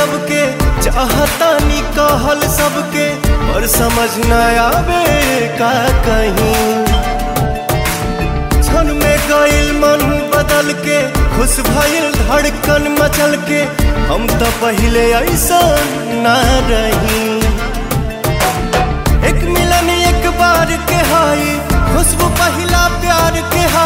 सबके चाहतानी कहल सबके और समझ न आवे का कहीं क्षण में गईल मन बदल के खुश भइल धड़कन मचल के हम तो पहले ऐसा ना रही एक मिलन एक बार के हाई खुशबू पहला प्यार के हाई